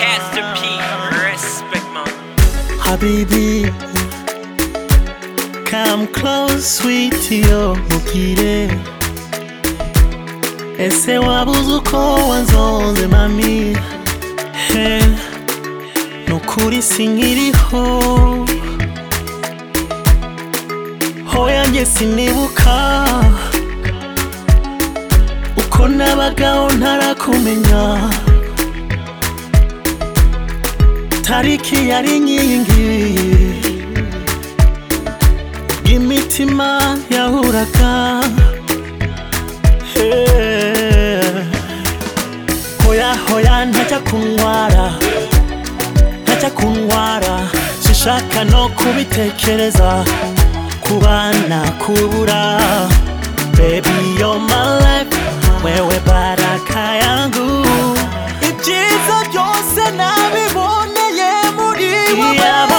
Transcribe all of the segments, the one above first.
Pastor P, respect man. Habibi, come close, sweetie, oh mukire. Ese wabuze uko wanzonze mami He, nukuri sinkiriho Hoya njye sinibuka Uko nabagaho ntarakumenya tariki yari inkingi imitima yahuraga Eh, hoya hoya ntajya kunyara ntajya kunyara sinshaka no kubitekereza kubana kubura baby you're my life wewe baraka yangu ibyiza byose nabiboneye muri wowe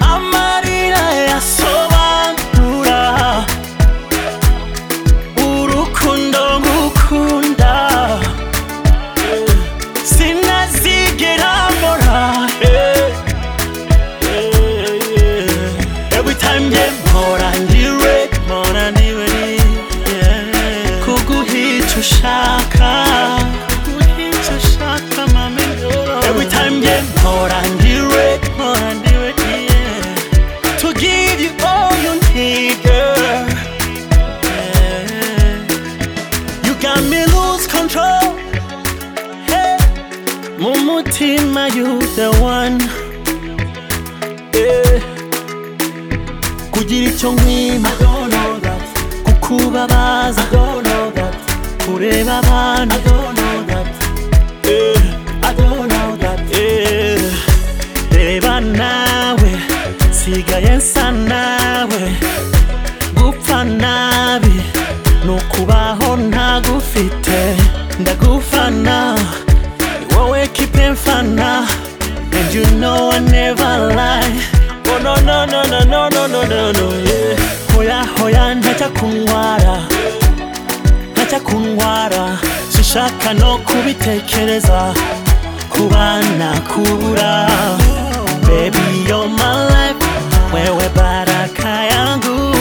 amarira yasobanura urukundo ngukunda sinazigera mbora every time nge mpora ndiwe mpora ndiwe yeah. kuguhica ushaka kuguhica ushaka mami every time nge mpora ndiwe mpora ndiwe yeah to give you all you need, girl. You got me lose control. Hey. Mumutima, you the one. Yeah. Kugira icyo nkwima, kukubabaza, kureba abantu. Yeah. Yeah. Reba nawe nsigaye nsa nawe gupfa nabi ni ukubaho ntagufite ndagufana ni wowe kipe mfana and you know I never lie oh no no no no no no no no no yeah hoya hoya ntajya kunywara ntajya kunywara sinshaka no kubitekereza kubana kubura baby you're my life wewe baraka yangu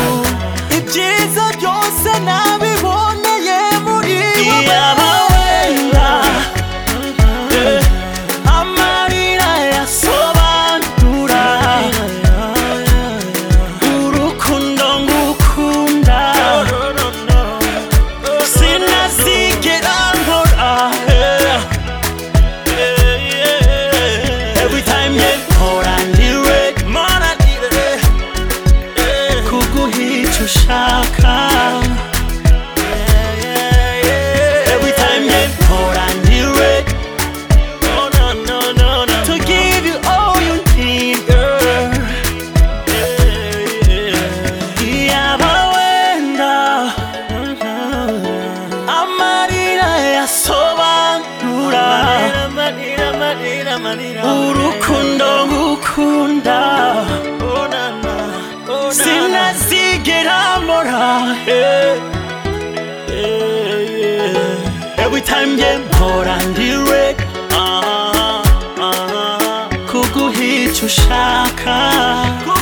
ibyiza byose nabiboneye muri wowe Eh, amarira yasobanura urukundo ngukunda sinazigera nkora eh. Every time you hold on to it, man, I did it. Kuguhica ushaka. Every time you hold on to it. To give you all you need, girl. Iyaba wenda amarira yasobanura urukundo ngukunda sinazigera mbora eh, eh, yeah. every time nge mpora ndiwe kuguhica ushaka